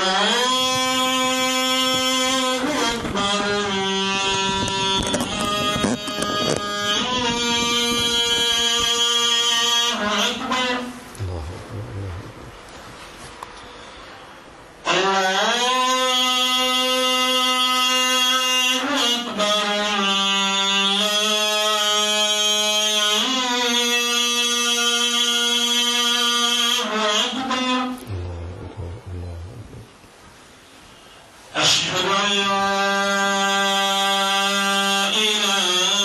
أشهد أن لا إله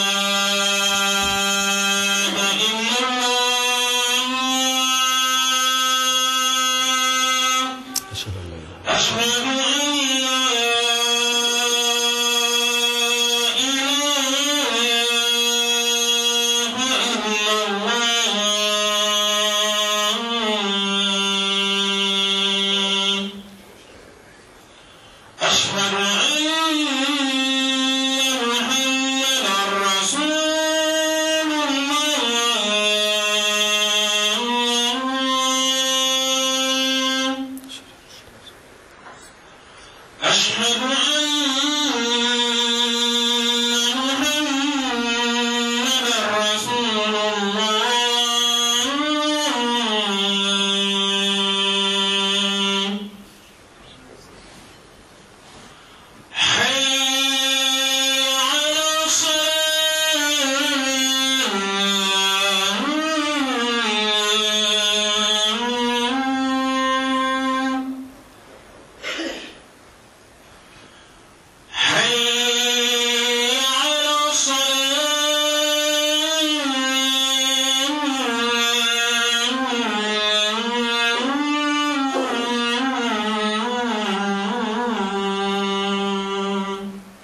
إلا الله أشهد أن لا إله أشهد أن لا إله إلا الله أشهد أن محمدا رسول الله أشهد أن محمدا رسول الله حي على الصلاة حي على الصلاة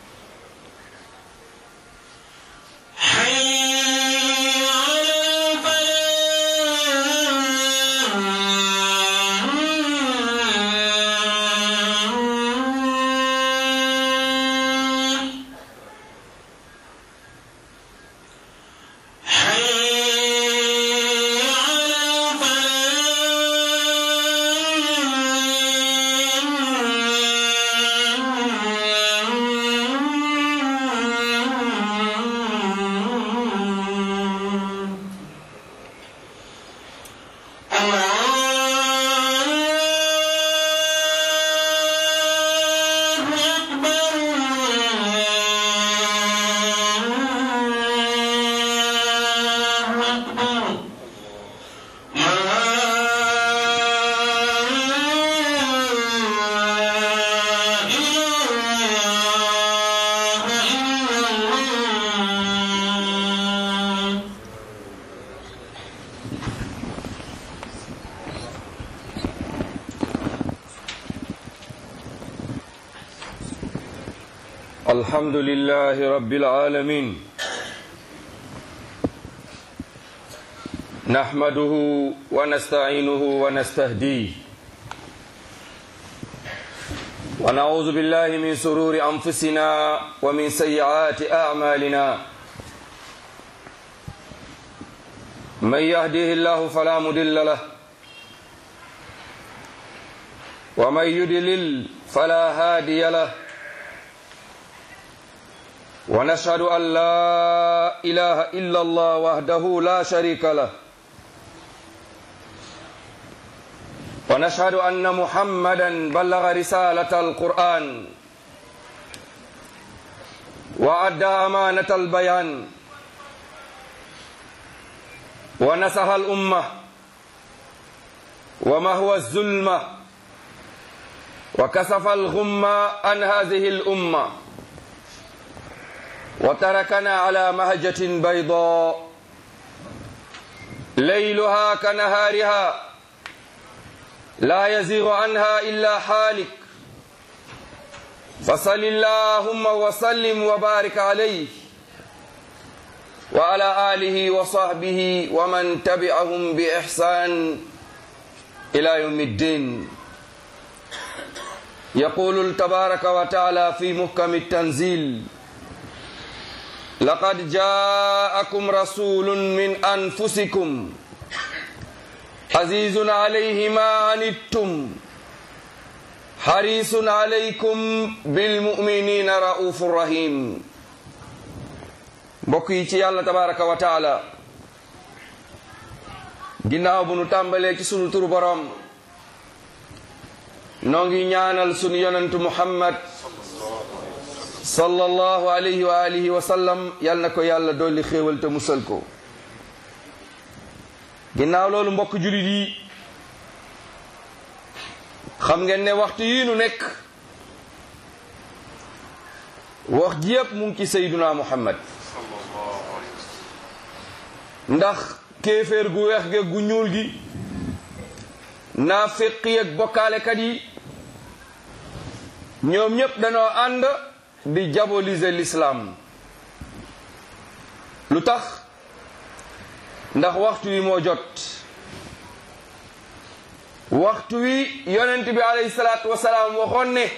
حي على الفلاح حي على الفلاح الله أكبر الله أكبر لا إله إلا الله الحمد لله رب العالمين نحمده ونستعينه ونستهديه ونعوذ بالله من سرور أنفسنا ومن سيئات أعمالنا من يهده الله فلا مضل له ومن يضلل فلا هادي له ونشهد أن لا إله إلا الله وحده لا شريك له ونشهد أن محمدا بلغ رسالة القرآن وأدى أمانة البيان ونصح الأمة وما هو الظلمة وكسف الغمة عن هذه الأمة وتركنا على مهجة بيضاء ليلها كنهارها لا يزيغ عنها إلا حالك فصل اللهم وسلم وبارك عليه وعلى آله وصحبه ومن تبعهم بإحسان إلى يوم الدين يقول تبارك وتعالى في محكم التنزيل لقد جاءكم رسول من أنفسكم عزيز عليه ما عنتم xarisun alaykum bilmuminina raufun rahim mbokk yi ci yàlla tabaraka wa taala ginnaaw bu nu tàmbalee ci sunu turu boroom noo ngi ñaanal sunu yonentu muhammad sallallahu alayhi wa alihi wa sallam yal na ko yàlla dolli xéewal te musal ko ginnaaw loolu mbokk julit yi xam ngeen ne waxtu yii nu nekk wax ji yépp mu ngi ci sayduna muhammad ndax kéeféer gu weex ge gu ñuul gi naafiq yi ak bokkaalekat yi ñoom ñépp danoo ànd di diaboliser l'islam lu tax ndax waxtu wi moo jot waxtu wi yonent bi alayhi salaatu wasalaam waxoon ne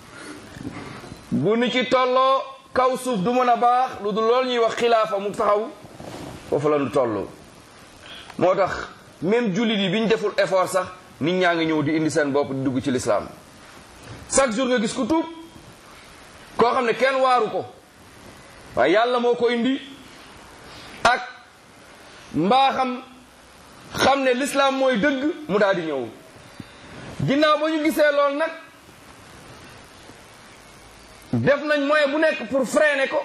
bu ni ci tolloo kaw suuf du mën a baax lu dul loolu ñuy wax xilaafa mu taxaw foofu la ñu toll moo tax même jullit yi bi ñu deful effort sax nit ñaa ngi ñëw di indi seen bopp di dugg ci lislaam chaque jour nga gis ku tuub koo xam ne kenn waaru ko waaye yàlla moo ko indi ak mbaaxam xam ne lislaam mooy dëgg mu daal di ñëw ginnaaw ba ñu gisee lool nag def nañ moyen bu nekk pour freiner ko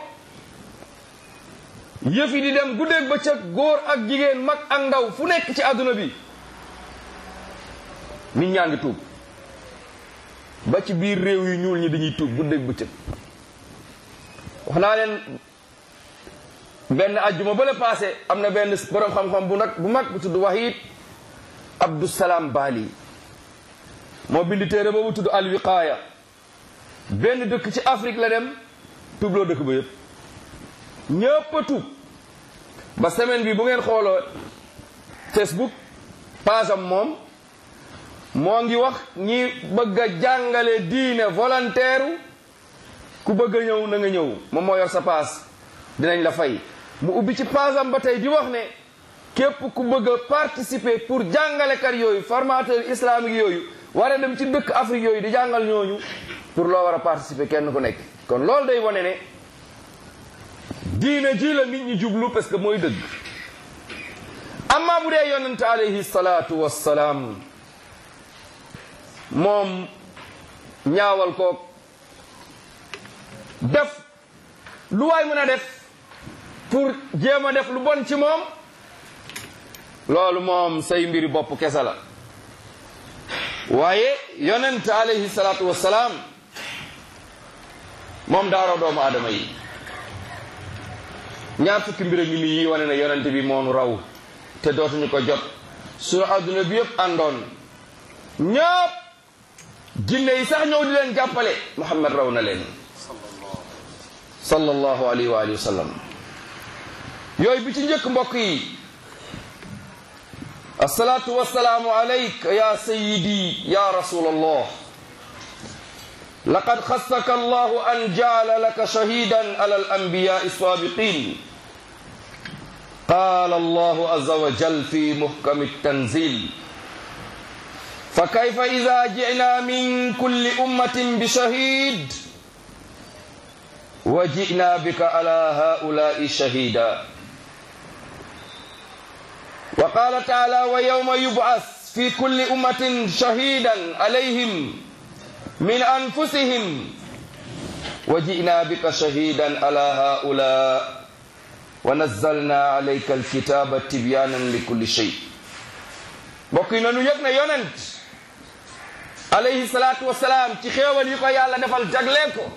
yëf yi di dem guddeeg bëccëg góor ak jigéen mag ak ndaw fu nekk ci àdduna bi nit ñaa ngi tuub ba ci biir réew yu ñuul ñi dañuy tuub guddeeg bëccëg wax naa leen benn ajjuma ba la passé am na benn borom xam-xam bu nag bu mag bu tudd Wahid Abdusalaam Bali moo bind téere boobu tudd alwiqaaya benn dëkk ci Afrique la dem tuubloo dëkk ba yëpp ñëpp a tuub ba semaine bi bu ngeen xooloo Facebook page am moom moo ngi wax ñi bëgg a jàngale diine volontaire ku bëgg a ñëw na nga ñëw moom moo yor sa paas dinañ la fay mu ubbi ci paasam ba tey di wax ne képp ku bëgg a participer pour jàngalekat yooyu formateur islamique yooyu war a dem ci dëkk Afrique yooyu di jàngal ñooñu pour loo war a participer kenn ku nekk kon loolu day wane ne diine ji la nit ñi jublu parce que mooy dëgg amma bu dee yonente alayhi salaatu wassalaam moom ñaawal ko def lu waay mën a def pour jéem a def lu bon ci moom loolu moom say mbiri bopp kese la waaye yonent alayhi salaatu wassalaam moom daaro doomu aadama yi ñaar fukki mbir a ngi nii yi wane ne yonent bi moonu raw te dootuñu ko jot suñu adduna bi yëpp àndoon ñëpp jinne yi sax ñëw di leen jàppale Muhammad raw na leen sallallahu alayhi wa alihi wa sallam yooyu bi ci njëkk mbokk yi asalaatu wasalaamu alayk ya sayidi ya rasul allah laqad xassaka allahu an jaala laka shahidan ala alanbiya السابقين قال الله عز وجل في محكم التنزيل فكيف إذا جئنا من كل أمة بشهيد وجئنا بك على هؤلاء شهيدا وقال تعالى ويوم يبعث في كل أمة شهيدا عليهم من أنفسهم وجئنا بك شهيدا على هؤلاء ونزلنا عليك الكتاب تبيانا لكل شيء بقي نانو يغنا يوننت عليه الصلاة والسلام ci xéewal yi ko yàlla defal jagleel ko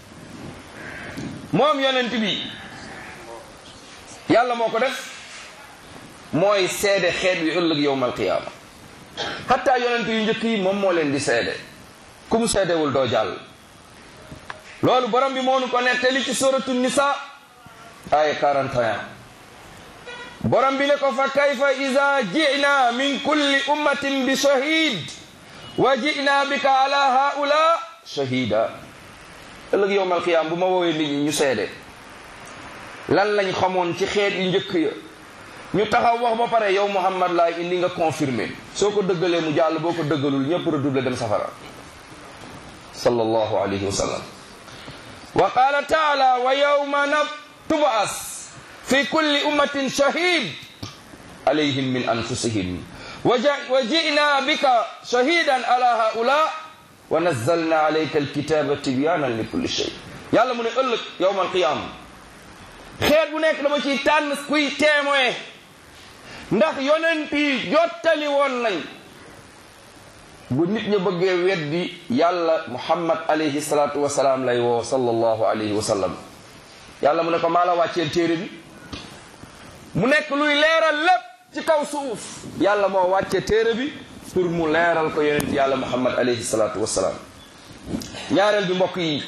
moom yonent bi yàlla moo ko def mooy seede xeet wi ëllëg yowmal qiyaama xataa yonent yu njëkk yi moom moo leen di seede ku mu seedewul doo jàll loolu borom bi moonu ko nettali ci suratu nisa aya 41 borom bi ne ko fa kayfa ida jina min kulli ummatin bi shahid wa jina bika ala haula shahida ëllëg yowmal qiyaam bu ma woowee nit ñi ñu seede lan lañ xamoon ci xeet yu njëkk ya ñu taxaw wax ba pare yow Muhammad laay indi nga confirmé soo ko dëggalee mu jàll boo ko dëggalul ñëpp redoubler dem safara sallallahu alayhi wa sallam wa qala taala wa yawma tub'as fi kulli ummatin shahid alayhim min anfusihim wa ji'na bika shahidan ala haula wa nazzalna alayka alkitaba tibyanan li kulli shay yàlla mu ne ëllëg yawma alqiyama xeet bu nekk dama ciy tànn kuy témoin ndax yonent yi jottali woon nañ bu nit ñi bëggee weddi yàlla muhammad alayhi salatu wasalaam lay woo sallallahu alayhi wa sallam yàlla mu ne ko maa la wàcceel téere bi mu nekk luy leeral lépp ci kaw suuf yàlla moo wàcce téere bi pour mu leeral ko yonent yàlla muhammad alayhi salatu wasalaam ñaareel bi mbokk yi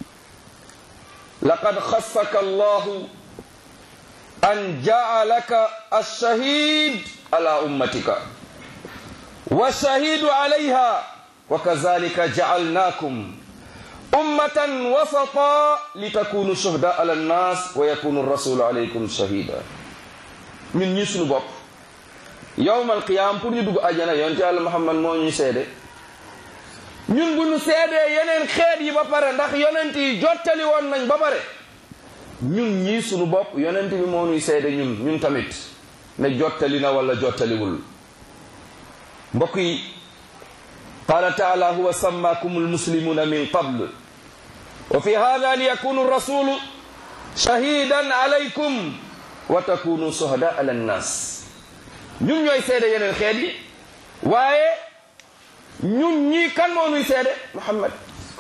laqad xassaka allahu an ja'alaka ash-shahid ala ummatika wa shahidu alayha wa kazalika ja'alnakum ummatan wasata litakunu shuhada ala an-nas wa yakunu ar-rasulu alaykum shahida ñun ñi suñu bopp yawmal qiyam pour ñu dugg ajana yonent yàlla Muhammad moo ñuy seede ñun bu ñu seedee yeneen xeet yi ba pare ndax yonent yi jottali woon nañ ba pare ñun ñii suñu bopp yonent bi moo ñuy seede ñun ñun tamit ne jottali na wala jottaliwul mbokk yi qaala taala huwa sammakum almuslimuna min qabl wa fi hada liyakunu rasulu shahidan alaykum wa takunu suhada ala nnas ñun ñooy seede yeneen xeet yi waaye ñun ñii kan moo ñuy seede Muhammad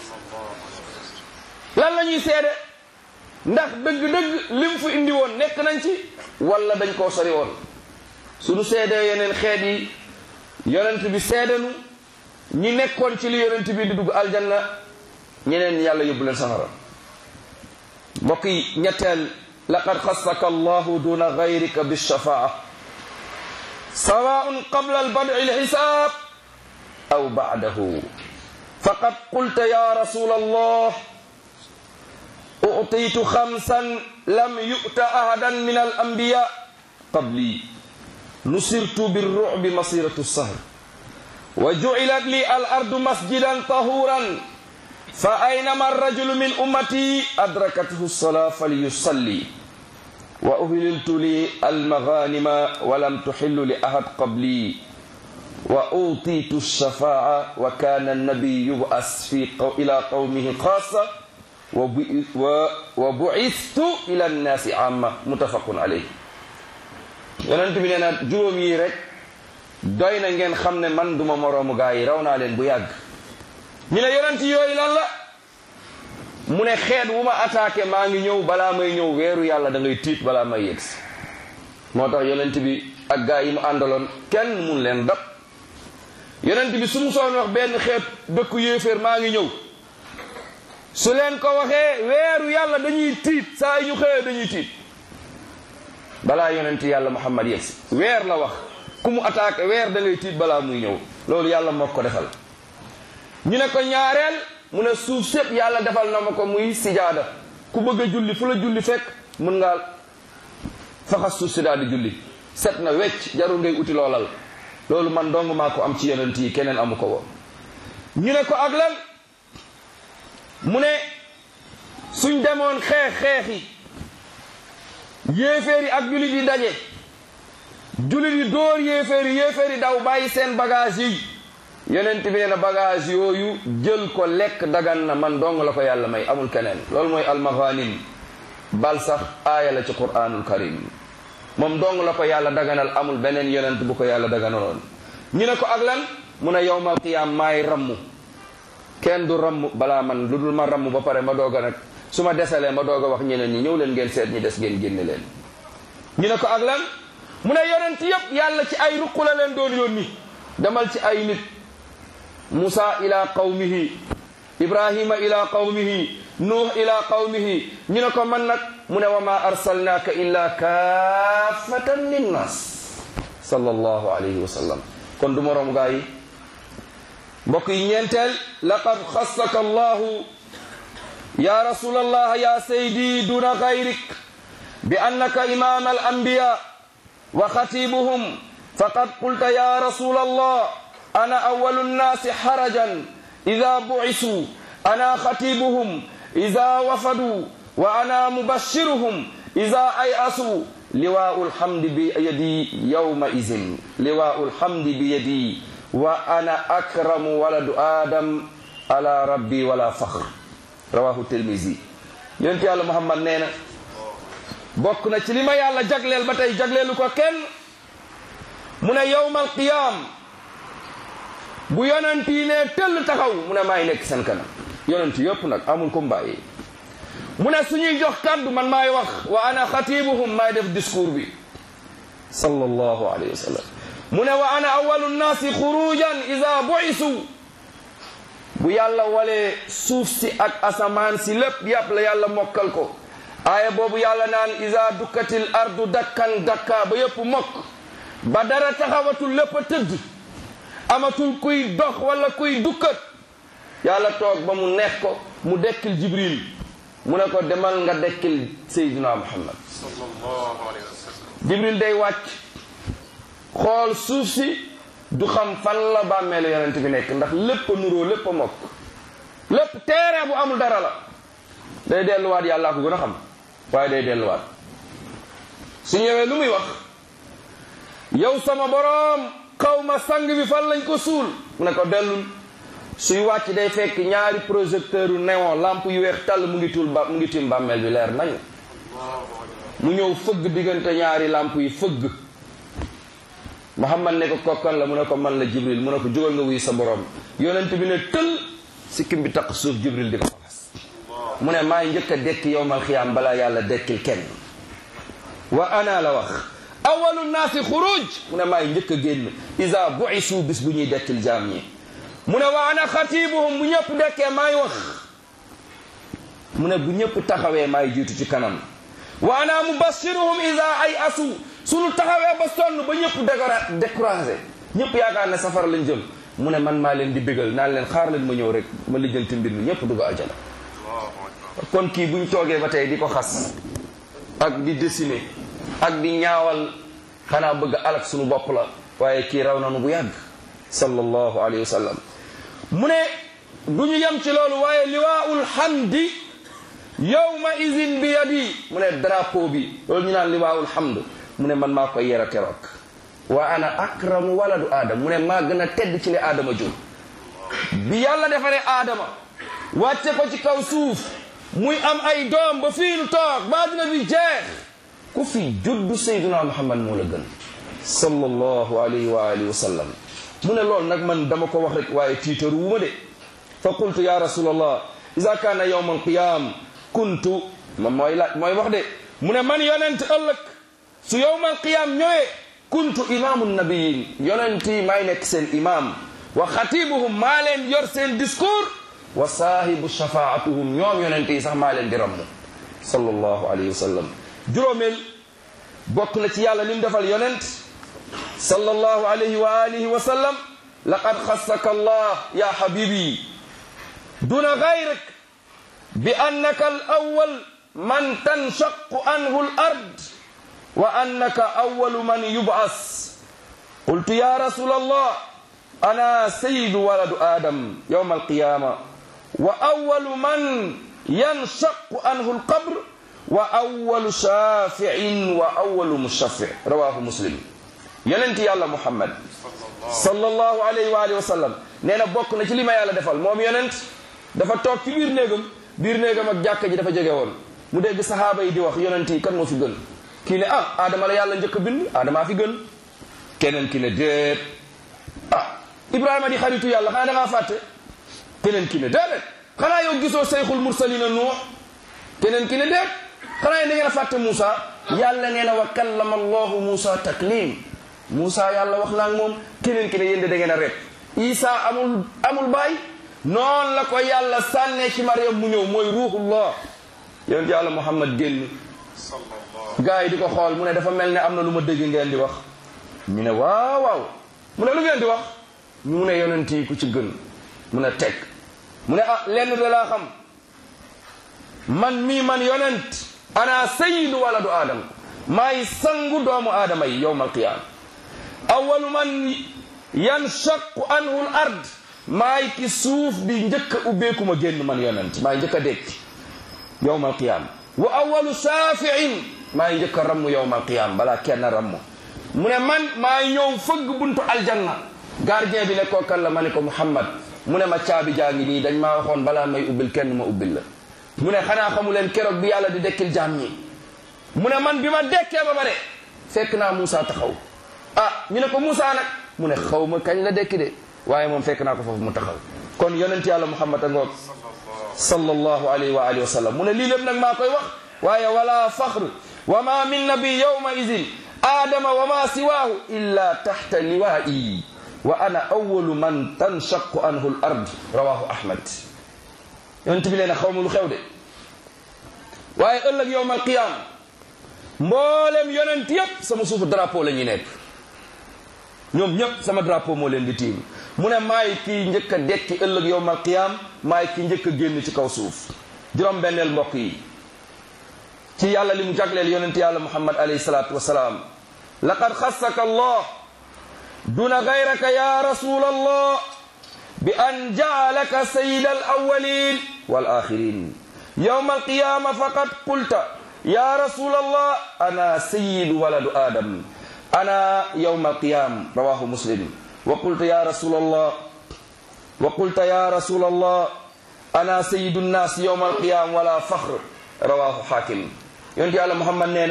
lan la ñuy seede ndax dëgg-dëgg lim fu indi woon nekk nañ ci wala dañ koo sori woon suñu seedee yeneen xeet yi yonent bi seedenu ñi nekkoon ci li yonent bi di dugg aljanna ñeneen yàlla yóbbu leen safara mbokk yi ñetteel laqad xassaka allahu duna gayrika bilshafaa sawaun qabla albad'i alxisaab aw ba'dahu faqad qulta ya rasul allah أعطيت خمسا لم يؤت أحدا من الأنبياء قبلي نصرت بالرعب مصيرة السهر وجعلت لي الأرض مسجدا طهورا فأينما الرجل من أمتي أدركته الصلاة فليصلي وأهللت لي المغانم ولم تحل لأحد قبلي وأوتيت الشفاعة وكان النبي يبعث في قو إلى قومه خاصة wa bu'istu ila nnaasi amma muttafaqun alayhi yonent bi nee na juróom yi rek doy na ngeen xam ne man duma moroomu gaa yi raw naa leen bu yàgg ñu ne yonent yooyu lan la mu ne xeet wu ma attaqué maa ngi ñëw balaa may ñëw weeru yàlla da ngay tiit balaa may yegsi moo tax yonent bi ak gaa yi mu àndaloon kenn mun leen dab yonent bi su mu soon wax benn xeet dëkku yéeféer maa ngi ñëw su leen ko waxee weeru yàlla dañuy tiit saa yi ñu xëyee dañuy tiit balaa yonent yàlla muhammad yegsi weer la wax ku mu attaqué weer da ngay tiit balaa muy ñëw loolu yàlla moo ko defal ñu ne ko ñaareel mu ne suuf sépp yàlla defal na ma ko muy sijaada ku bëgg a julli fu la julli fekk mën ngaa faxas suuf si daal di julli set na wecc jarul ngay uti loolal loolu man dong maa ko am ci yonent yi keneen amu ko woon ñu ne ko ak lan mu ne suñ demoon xeex xeexi yéeféer yi ak jullit yi daje jullit yi dóor yéeféer yi yéeféer yi daw bàyyi seen bagage yi yonent bi nee na bagage yooyu jël ko lekk dagan na man dong la ko yàlla may amul keneen loolu mooy almaghanim bal sax aaya la ci quraanul karim moom dong la ko yàlla daganal amul beneen yonent bu ko yàlla daganaloon ñu ne ko ak lan mu ne yowmal qiyaam maay rammu kenn du ramm balaa man lu dul ma ramm ba pare ma doog a nag su ma desalee ma doog a wax ñeneen ñi ñëw leen ngeen seet ñi des ngeen génne leen ñu ne ko ak lan mu ne yonent yépp yàlla ci ay ruq la leen doon yónni demal ci ay nit Musa ila qawmihi Ibrahima ila qawmihi Nuh ila qawmihi ñu ne ko man nag mu ne wa ma arsalnaaka illa kaafatan linnas sallallahu alayhi wa sallam kon du moroom gaa yi mbokk yi ñeenteel laqad xassaka allahu ya rasul allah ya saydi duna gayrik bi annaka imam al anbiya wa xatibuhum faqad qulta ya rasul allah ana awalu nnasi harajan ida bucisu ana xatibuhum ida wafadu wa ana mubashiruhum ida ay asu liwaau lhamdi bi yadi yawma izin liwaau lhamdi bi yadi wa ana akramu waladu adam ala rabbi wala fakhr rawahu tirmisi yonent yàlla muhammad nee na bokk na ci li ma yàlla jagleel ba tey jagleelu ko kenn mu ne yawmal qiyaam bu yonent yi ne tëll taxaw mu ne maay nekk seen kanam yonent yëpp nag amul ko mbàyyi mu ne suñuy jox kàddu man maay wax wa ana xatibuhum maay def discours bi sallallahu alayhi wa sallam mu ne wa ana awalu nnaasi xurujan ida buisu bu yàlla walee suuf si ak asamaan si lépp yàpp la yàlla mokkal ko aaya boobu yàlla naan ida dukkatil ardu dakkan dakka ba yëpp mokk ba dara taxawatul lépp a tëdd amatul kuy dox wala kuy dukkat yàlla toog ba mu neex ko mu dekkil jibril mu ne ko demal nga dekkil seydina muhammad jibril day wàcc xool suuf si du xam fan la bàmmeelu yonent bi nekk ndax lépp a nuroo lépp a mokk lépp terrain bu amul dara la day delluwaat yàllaa ko gën a xam waaye day delluwaat su ñëwee lu muy wax yow sama boroom xaw ma sang bi fan lañ ko suul mu ne ko dellul suy wàcc day fekk ñaari projecteur yu néon lampe yu weex tàll mu ngi tuul ba mu ngi tiim bàmmeel bi leer nañ mu ñëw fëgg diggante ñaari lampe yi fëgg Muhammad ne ko kokkan la mu ne ko man la Jibril mu ne ko jógal nga wuy sa borom yonent bi ne tël sikkim bi taq suuf Jibril di ko faxas mu ne maay njëkk a dekki yowmal xiyaam balaa yàlla dekkil kenn wa ana la wax awalu naasi xuruj mu ne maay njëkk a génn isa buisu bis bu ñuy dekkil jaam ñi mu ne wa ana xatibuhum bu ñëpp dekkee maay wax mu ne bu ñëpp taxawee maay jiitu ci kanam wa ana mubashiruhum isa ay asu suñu taxawee ba sonn ba ñëpp décora découragé ñëpp yaakaar ne safara lañ jëm mu ne man maa leen di bégal naan leen xaar leen ma ñëw rek ma lijjanti mbir mi ñëpp dugg aljana kon kii buñ toogee ba tey di ko xas ak di dessiner ak di ñaawal xanaa bëgg alak suñu bopp la waaye kii raw nanu bu yàgg sallallahu alayhi wa sallam mu ne du ñu yem ci loolu waaye liwaa'ul hamdi yawma izin bi yadi mu ne drapeau bi loolu ñu naan liwaa'ul hamd mu ne man maa koy yera keroog wa ana akramu waladu aadama mu ne maa gën a tedd ci li aadama jur bi yàlla defaree aadama wàcce ko ci kaw suuf muy am ay doom ba fii nu toog ba dina bi jeex ku fi juddu sayduna muhammad moo la gën sallallahu alayhi wa alihi wa sallam mu ne loolu nag man dama ko wax rek waaye tiitaru wu ma de fa qultu ya rasulallah ida kaana yawma alqiyam kuntu moom mooy laaj mooy wax de mu ne man yonent ëllëg su yawma alqiyam ñëwee kuntu imaamu nabiyin yonent yi maay nekk seen imam wa xatibuhum maa leen yor seen discours wa saahibu shafaatuhum ñoom yonent yi sax maa leen di ramm sallallahu alayhi wa sallam juróomeel bokk na ci yàlla lim defal yonent sallallahu alayhi wa alihi wa sallam laqad xassaka allah ya habibi duna gayrik bi annaka al awwal man tanshaqu anhu al ard wa annaka awwalu man yub'as qultu ya rasul allah ana sayyidu waladu adam yawma alqiyama wa awwalu man yanshaqu anhu alqabr wa awwalu shafi'in wa awwalu mushaffi' rawahu muslim yonent yàlla muhammad sallallahu alayhi wa alihi wa sallam nee na bokk na ci li ma yàlla defal moom yonent dafa toog ci biir néegam biir néegam ak jàkka ji dafa jege woon mu dégg sahaaba yi di wax yonent yi kan moo fi gën kii ne ah aadama la yàlla njëkk a bind aadamaa fi gën keneen ki ne déet ah ibrahima di xaritu yàlla xanaa da ngaa fàtte keneen ki ne déedéet xanaa yow gisoo sayxul mursalina nuux keneen ki ne déet xanaa yéen da ngeen a fàtte Moussa yàlla nee na wa kallama allahu Moussa taklim Moussa yàlla wax naa moom keneen ki ne yéen de da ngeen a rek Isa amul amul baay noonu la ko yàlla sànnee ci Mariam mu ñëw mooy ruuxullah yonent yàlla Muhammad génn gars yi di ko xool mu ne dafa mel ne am na lu ma dégg ngeen di wax ñu ne waaw waaw mu ne lu ngeen di wax ñu ne yonent yi ku ci gën mu ne teg mu ne ah lenn de laa xam man mii man yonent ana sayyidu waladu aadama maay sangu doomu aadama yi yowma alqiyaama awalu man yanshaqu anhu l ard maay ki suuf bi njëkk a ubbeeku ma génn man yonent maay njëkk a dekki yowmal qiyaam wa awalu saafiin maay njëkk a ramm yowmal qiyaam balaa kenn ramm mu ne man maay ñëw fëgg buntu aljanna gardien bi ne koo kan la ma ne ko Muhammad mu ne ma caabi jaa ngi nii dañ maa waxoon balaa may ubbil kenn ma ubbil la mu ne xanaa xamu leen keroog bi yàlla di dekkil jaam ñi mu ne man bi ma dekkee ba bare fekk naa Moussa taxaw ah ñu ne ko Moussa nag mu ne xaw ma kañ la dekki de waaye moom fekk naa ko foofu mu taxaw kon yonent yàlla Muhammad a ngoog sallallahu alayhi wa alihi wa sallam mu ne lii lépp nag maa koy wax waaye wala faxr wa ma min nabi yawma idin aadama wa ma siwaahu illa taxta liwaa'i wa ana awalu man tanshaqu anhu l ard rawahu ahmad yonent bi leen xaw ma lu xew de waaye ëllëg yowm al qiyam mboolem yonent yépp sama suufu drapeau la ñuy nekk ñoom ñépp sama drapeau moo leen di tiim mu ne maay kii njëkk a dekki ëllëg yowm al qiyam maay kii njëkk a génn ci kaw suuf juróom benneel mbokk yi ci yàlla li mu jagleel yonent yàlla muhammad alayhi salaatu wasalaam laqad xassaka allah duna gayraka ya rasul allah bi an jaalaka sayida alawalin walaxirin yowma alqiyama faqad qulta ya rasul allah ana sayidu waladu adam ana yowma alqiyam rawahu muslim wa qulta ya rasul allah wa qulta ya rasul allah ana sayidu nnas yowma alqiyam wala faxr rawahu hakim yonent yàlla muhammad nee na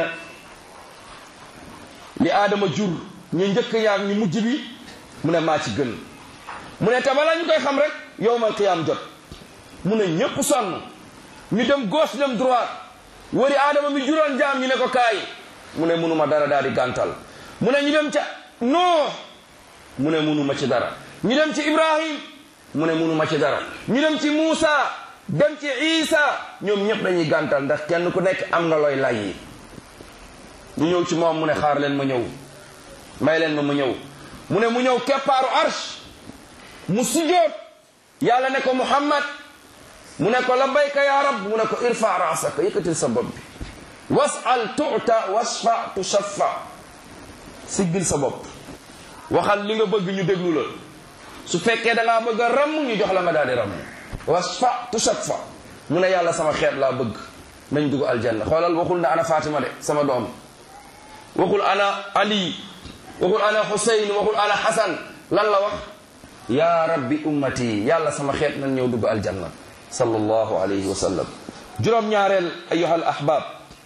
li aadama jur ñu njëkk yaag ñu mujj bi mu ne maa ci gën mu ne tabala ñu koy xam rek yowmal qiyaam jot mu ne ñépp sonn ñu dem gauche dem droite wari aadama mi juróon jaam ñu ne ko kaay mu ne munuma dara daal di gàntal mu ne ñu dem ca Nuux mu ne munuma ci dara ñu dem ci Ibrahim mu ne munuma ci dara ñu dem ci Muusa dem ci Isa ñoom ñëpp dañuy gàntal ndax kenn ku nekk am nga looy lay yi ñu ñëw ci moom mu ne xaar leen ma ñëw may leen ma ma ñëw mu ne mu ñëw keppaaru arsh mu sujjoot yàlla ne ko muhammad mu ne ko labbayka ya rab mu ne ko irfa rasaka yëkkatil sa bopp bi wasal tuta wasfa tushaffa siggil sa bopp waxal li nga bëgg ñu déglu la su fekkee da ngaa bëgg a ramm ñu jox la nga daal di ramm wasfa tushaffa mu ne yàlla sama xeet laa bëgg nañ dugg aljanna xoolal waxul na ana fatima de sama doom waxul ana ali waxul ana Xuseyn waxul ana Xasan lan la wax yaa rabbi ummati yàlla sama xeet nan ñëw dugg aljanna sallallahu alayhi wa sallam juróom-ñaareel ayuha al ahbab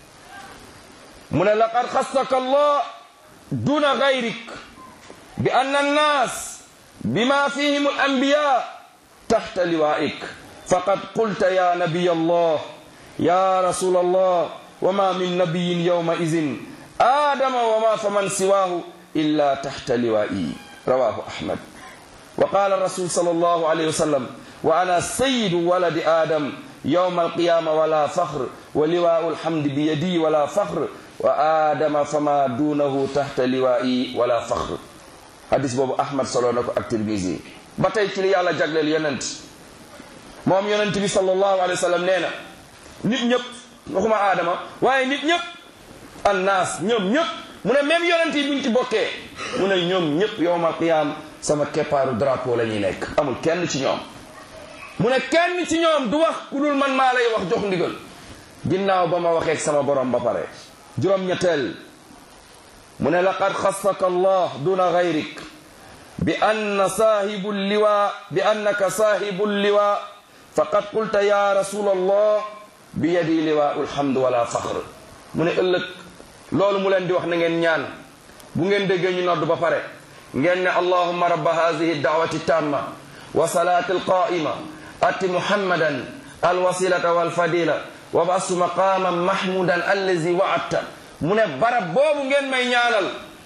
mu ne laqad xassaka allah duna gayrik bi anna annas bima fihim al anbiya taxta liwaik faqad qulta ya nabiy allah ya rasul allah wama min nabiyin yawma idin adama wama faman siwahu إلا تحت لوائي رواه أحمد وقال الرسول صلى الله عليه وسلم وأنا سيد ولد آدم يوم القيامة ولا فخر ولواء الحمد بيدي ولا فخر وآدم فما دونه تحت لوائي ولا فخر حديث بابو أحمد صلى الله عليه الترمذي batay ci li yàlla jagleel yonent moom yonent bi sallallahu alayhi wa sallam nee na nit ñëpp waxuma aadama waaye nit ñëpp annaas ñoom ñëpp mu ne même yonent yi buñ ci bokkee mu ne ñoom ñëpp yowmal qiyaam sama keppaaru drapeau la ñuy nekk amul kenn ci ñoom mu ne kenn ci ñoom du wax ku dul man maa lay wax jox ndigal ginnaaw ba ma waxee sama borom ba pare juróom-ñetteel mu ne laqad xassaka allah duna gayrik bi anna saahibu liwa bi annaka saahibu liwa faqad qulta ya rasul allah bi yadi liwaau lhamd wala faxr mu ne ëllëg loolu mu leen di wax na ngeen ñaan bu ngeen déggee ñu nodd ba pare ngeen ne allahumma rabba hadihi da'wati tamma wa salati alqa'ima ati muhammadan alwasilata walfadila wa basu maqaman mahmudan allazi wa'adta mu ne barab boobu ngeen may ñaanal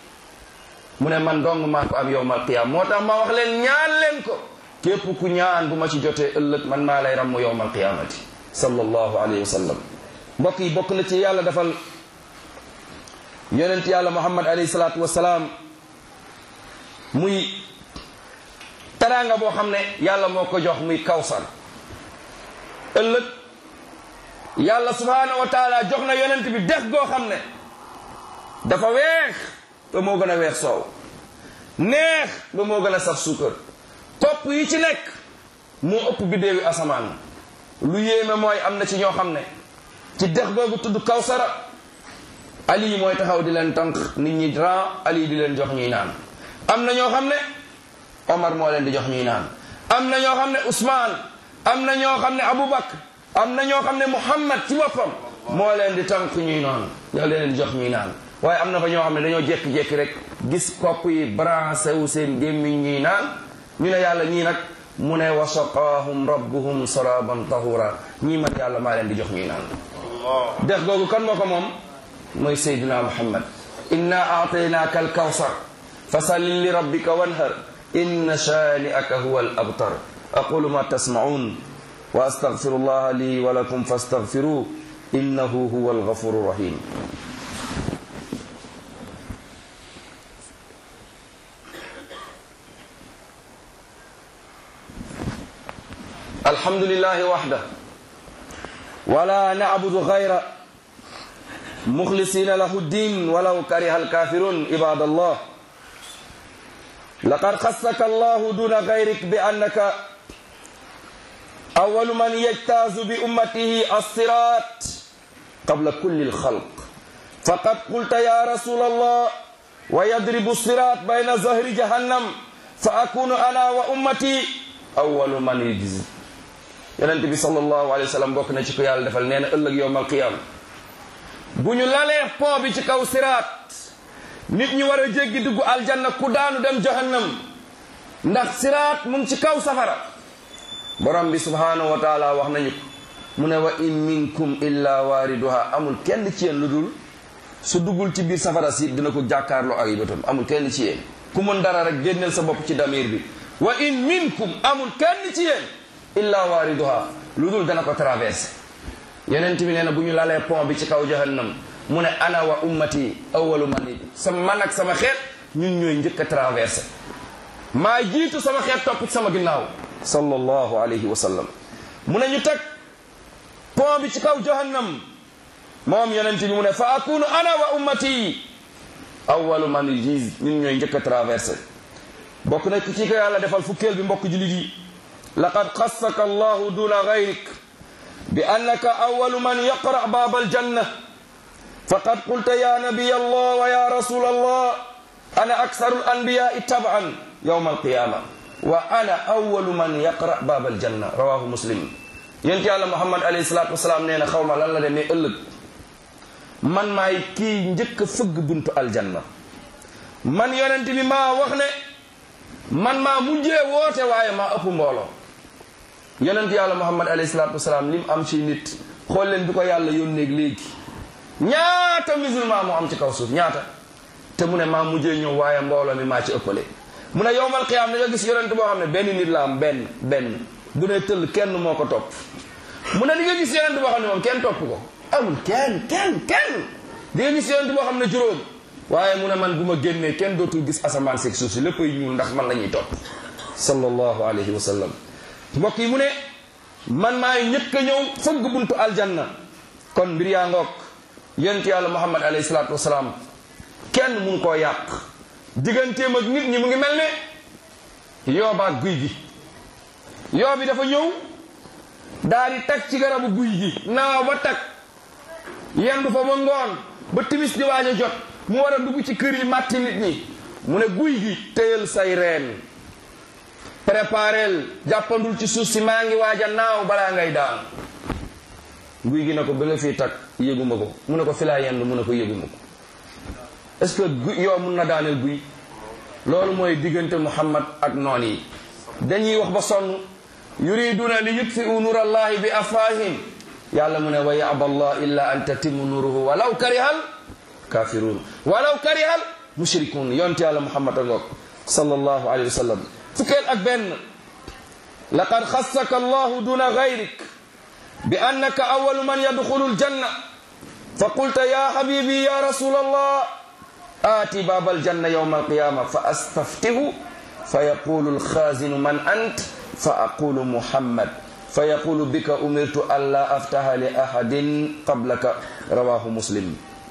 mu ne man dong maa ko am yowmal qiyam moo tax ma wax leen ñaan leen ko képp ku ñaan bu ma ci jotee ëllëg man maa lay ramm yowmal qiyamati sallallahu alayhi wa sallam mbokk yi bokk na ci yàlla defal yonent yàlla muhammad alayhi salaatu wasalaam muy teraanga boo xam ne yàlla moo ko jox muy kawsar ëllëg yàlla subhaanahu wa taala jox na yonent bi dex goo xam ne dafa weex ba moo gën a weex soow neex ba moo gën a saf suukar topp yi ci nekk moo ëpp biddéewi asamaan lu yéeme mooy am na ci ñoo xam ne ci dex googu tudd kawsara ali mooy taxaw di leen tànk nit ñi ran ali di leen jox ñuy naan am na ñoo xam ne omar moo leen di jox ñuy naan am na ñoo xam ne ousmane am na ñoo xam ne aboubacar am na ñoo xam ne muhammad ci boppam moo leen di tànk ñuy naan ñoo leen di jox ñuy naan waaye am na fa ñoo xam ne dañoo jékki-jékki rek gis kopp yi branché wu seen gémmiñ ñuy naan ñu ne yàlla ñii nag mu ne wa saqaahum rabbuhum saraban tahura ñii man yàlla maa leen di jox ñuy naan dex googu kan moo ko moom mooy sayduna muhammad inna aataynaaka alkawsar fa salli li rabbika wanhar inna shani'aka huwa al abtar aqulu ma tasma'un wa astaghfiru allaha li wa lakum fastaghfiruhu innahu huwa alghafuru rahim الحمد لله وحده ولا نعبد غيره مخلصين له الدين ولو كره الكافرون عباد الله لقد خصك الله دون غيرك بأنك أول من يجتاز بأمته الصراط قبل كل الخلق فقد قلت يا رسول الله ويضرب الصراط بين ظهر جهنم فأكون أنا وأمتي أول من يجزي yonent bi sallallahu alayhi wa sallam bokk na ci ko yàlla defal nee na ëllëg yowmal qiyam bu ñu lalee pont bi ci kaw siraat nit ñi war a jéggi dugg aljanna ku daanu dem jahannam ndax siraat mu ngi ci kaw safara borom bi subhanahu wa taala wax nañu ko mu ne wa in minkum illa waariduha amul kenn ci yéen lu dul su duggul ci biir safara si dina ko jàkkaarloo ak bëtam amul kenn ci yéen ku mën dara rek génneel sa bopp ci damir bi wa in minkum amul kenn ci yéen illa waariduha lu dul dana ko traversé yeneen bi nee na bu ñu lalee pont bi ci kaw jahannam mu ne ana wa ummati awalu man yi sama man ak sama xeet ñun ñooy njëkk a traversé maa jiitu sama xeet topp ci sama ginnaaw sallallahu alayhi wa sallam mu ne ñu teg pont bi ci kaw jahannam moom yeneen bi mu ne fa akunu ana wa ummati awalu man yi ñun ñooy njëkk a traversé bokk na ci ko yàlla defal fukkeel bi mbokk jullit yi لقد خصك الله دون غيرك بأنك أول من يقرأ باب الجنة فقد قلت يا نبي الله ويا رسول الله أنا أكثر الأنبياء تبعا يوم القيامة وأنا أول من يقرأ باب الجنة رواه مسلم ينتي على محمد عليه الصلاة والسلام نينا خوما لن لا دمي ألق من ما يكي نجك فق بنت الجنة من ينتي بما وخني man maa mujjee woote waaye maa ëpp mbooloo yonent yàlla muhammad alayhi salaatu wasalaam lim am ci nit xool leen bi ko yàlla yónneeg léegi ñaata musulman moo am ci kaw suuf ñaata te mu ne maa mujjee ñëw waaye mbooloo mi maa ci ëppale mu ne yowmal qiyaam da nga gis yonent boo xam ne benn nit la am benn benn bu ne tëll kenn moo ko topp mu ne di nga gis yonent boo xam ne moom kenn topp ko amul kenn kenn kenn di nga gis yonent boo xam ne juróom waaye mu ne man bu ma génnee kenn dootul gis asamaan seeg suuf si léppay ñuul ndax man la ñuy topp sallallahu alayhi wa sallam mbokk yi mu ne man maay ñëkk a ñëw fëgg buntu aljanna kon mbir yaa ngoog yonent yàlla muhammad alayhi salaatu wasalaam kenn mun koo yàq digganteem ak nit ñi mu ngi mel ne yoobaak guy gi yoo bi dafa ñëw daal di tag ci garabu guy gi naaw ba tag yendu fa ba ngoon ba timis di waaj a jot mu war a dugg ci kër yi màtti nit ñi mu ne guy gi téyal say reen préparel jàppandul ci suuf si maa ngi waaj a naaw balaa ngay daan guy gi na ko ba nga fii tag yëguma ko mu ne ko fi laa yendu mu ne ko yëguma ko est-ce que guy yow mun na daaneel guy loolu mooy diggante muhammad ak noon yi dañuy wax ba sonn yuriduna li yutfiu nur allahi bi afahim yàlla mu ne wa yaba allah illa an tatimu nuruhu walaw karihal kafirun walaw karihal mushrikun yonte yàlla muhammad a ngoog sallallahu alayhi wa sallam fukkeel ak benn laqad xassaka allahu duna gayrik bi annaka awalu man yadxulu aljanna fa qulta ya habibi ya rasul allah آتي باب الجنة يوم القيامة فأستفتح فيقول الخازن من أنت فأقول محمد فيقول بك أمرت ألا أفتح لأحد قبلك رواه مسلم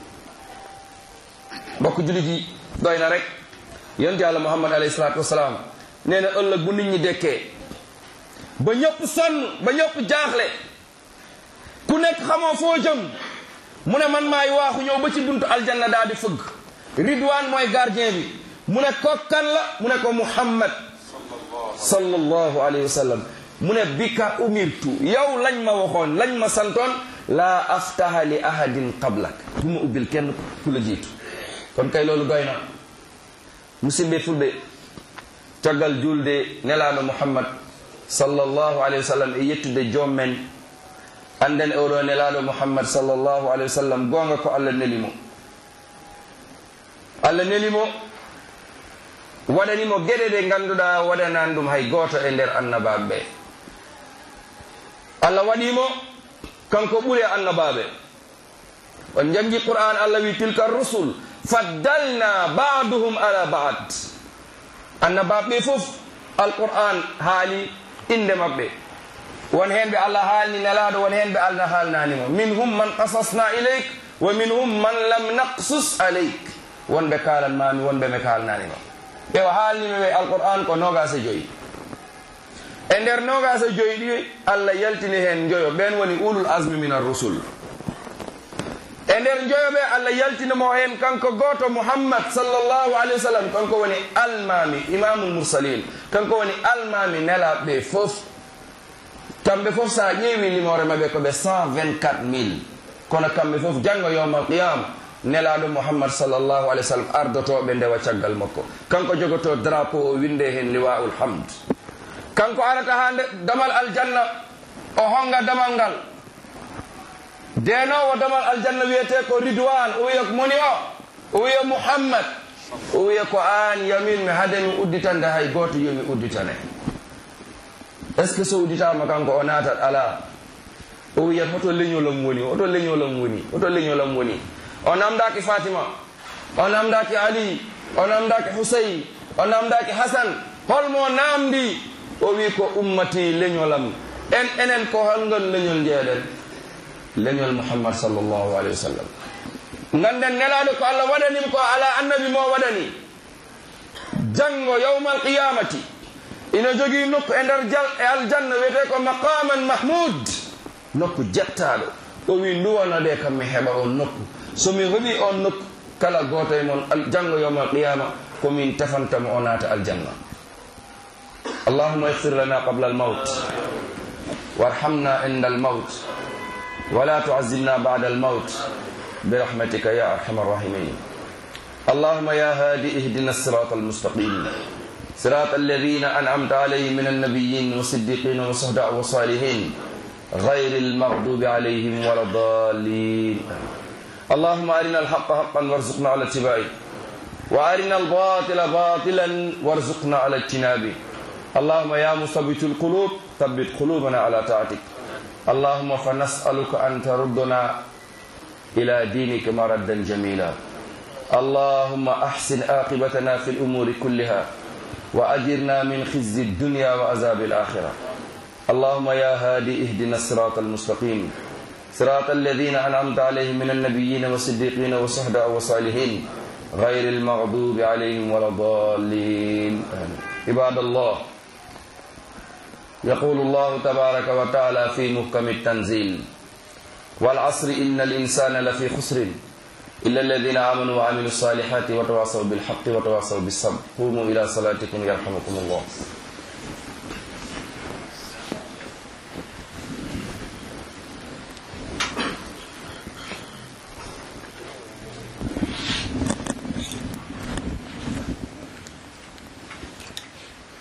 mbokk jullit yi doy na rek yonent yàlla muhammad alayhi salaatu wasalaam nee na ëllëg bu nit ñi dekkee ba ñëpp sonn ba ñëpp jaaxle ku nekk xamoo foo jëm mu ne man maay waaxu ñëw ba ci buntu aljanna daal di fëgg ridwaan mooy gardien bi mu ne ko kan la mu ne ko muhammad sallallahu alayhi wa sallam mu ne bika umirtu yow lañ ma waxoon lañ ma santoon laa aftaha li ahadin qablak du ma ubbil kenn ku la jiitu kon kay loolu doy na musidɓe fulɓe caggal julde nelaɗo muhammad sallllahu alayhi wa sallam e yettude joom men anden oɗo nelaɗo muhammad sallllahu alayhi wa sallam gonga ko allah nelimo allah nelimo waɗanimo geɗe ɗe ganduɗa waɗanan ɗum hay goto e nder annabaɓe ɓe allah waɗimo kanko ɓuuri annabaɓe on jangi qur'an allah wi tilka rusul faddalna baduhum ala bad annabaɓe fof alqur'an haali inde maɓɓe won hen ɓe allah haalni nelaɗo won hen ɓe allah haalnanimo minhum man qasasna ileyk wa minhum man lam naqsus aleyk wonɓe kalanmami wonɓe ɓe kalnanima ɓe o haalnimi ɓe alqur'an ko nogase joyi e nder nogase joyi ɗi allah yaltini hen joyo ɓen woni ulul asmi min arrusul e nder joyoɓe allah yaltinimo hen kanko goto mouhammad sallllahu alayhi wa sallam kanko woni almami imamul mursalin kanko woni almami nelaɓe fof kamɓe fof sa ƴeewi limore maɓe koɓe 124 mille kono kamɓe fof janggo yowmal qiyama nelaɗo mouhammad sallllahu alayhi wa sallam ardotoɓe ndewa caggal makko kanko jogoto drapeau o winde hen liwaul hamd kanko arata ha damal aljanna o honga damal ngal denowo damal aljanna wiyete ko ridwan o wiya moni o o wiya mouhammad o wiya ko an yamin mi hademi udditande hay goto yomi udditane est ce que so udditama kanko o natat ala o wiyat hoto leñolam woni hoto leñolam woni hoto leñolam woni o namdaki fatima o namdaki ali o namdaki huseyn o namdaki hasan holmo namdi o wi ko ummati leñolam en enen ko holngon leñol jeeɗen leñol muhammad sallllahu alayhi wa sallam ganden nelaɗo ko allah waɗanim ko ala annabi mo waɗani janggo yawma alqiyamati ina jogii nokku e nder e aljanna wiyete ko maqaman mahmud nokku jettaɗo o wi nduwono de kam mi heɓa on nokku somi heɓi on nokku kala goto e mon janggo yawma alqiyama komin tefantamo o naata aljanna allahuma ihfir lana qabla almaut warhamna inda almaut ولا تعذبنا بعد الموت برحمتك يا ارحم الراحمين اللهم يا هادي اهدنا الصراط المستقيم صراط الذين انعمت عليهم من النبيين والصديقين والشهداء والصالحين غير المغضوب عليهم ولا الضالين اللهم ارنا الحق حقا وارزقنا على اتباعه وارنا الباطل باطلا وارزقنا على اجتنابه اللهم يا مثبت القلوب ثبت قلوبنا على طاعتك اللهم فنسألك أن تردنا إلى دينك مردا جميلا اللهم أحسن عاقبتنا في الأمور كلها وأجرنا من خزي الدنيا وعذاب الآخرة اللهم يا هادي اهدنا الصراط المستقيم صراط الذين أنعمت عليهم من النبيين والصديقين والشهداء والصالحين غير المغضوب عليهم ولا الضالين عباد الله يقول الله تبارك وتعالى في محكم التنزيل والعصر إن الإنسان لفي خسر إلا الذين آمنوا وعملوا الصالحات وتواصوا بالحق وتواصوا بالصبر قوموا إلى صلاتكم يرحمكم الله